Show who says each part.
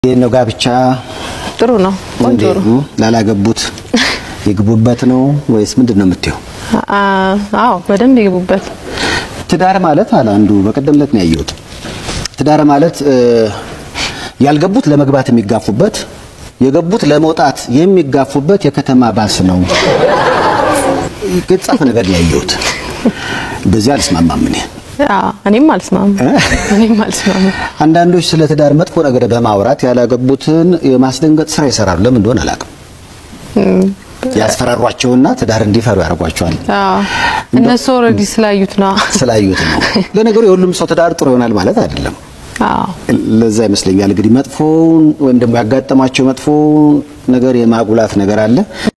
Speaker 1: ይህ ነው ጋብቻ
Speaker 2: ጥሩ ነው። ቆንጆ
Speaker 1: እንዴት
Speaker 2: ነው።
Speaker 1: ነው? ላላገቡት ይግቡበት ነው ወይስ ምንድን ነው የምትይው?
Speaker 2: አ- አዎ በደንብ ይግቡበት።
Speaker 1: ትዳር ማለት አለ አንዱ በቀደም ዕለት ነው ያየሁት። ትዳር ማለት እ፣ ያልገቡት ለመግባት የሚጋፉበት የገቡት ለመውጣት የሚጋፉበት የከተማ ባስ ነው። የተጻፈ ነገር ነው ያየሁት። በዚህ አልስማማም እኔ።
Speaker 2: አዎ እኔም አልስማማም። እኔም አልስማማም።
Speaker 1: አንዳንዶች ስለ ትዳር መጥፎ ነገር በማውራት ያላገቡትን የማስደንገጥ ስራ ይሰራሉ። ለምን እንደሆነ አላውቅም። ያስፈራሯቸውና ትዳር እንዲፈሩ ያደርጓቸዋል።
Speaker 2: አዎ እነሱ ኦልሬዲ ስላዩት ነው።
Speaker 1: ስላዩት ነው። ለነገሩ የሁሉም ሰው ትዳር ጥሩ ይሆናል ማለት አይደለም።
Speaker 2: አዎ
Speaker 1: ለዛ ይመስለኛል እንግዲህ መጥፎውን ወይም ደግሞ ያጋጠማቸው መጥፎ ነገር የማጉላት ነገር አለ።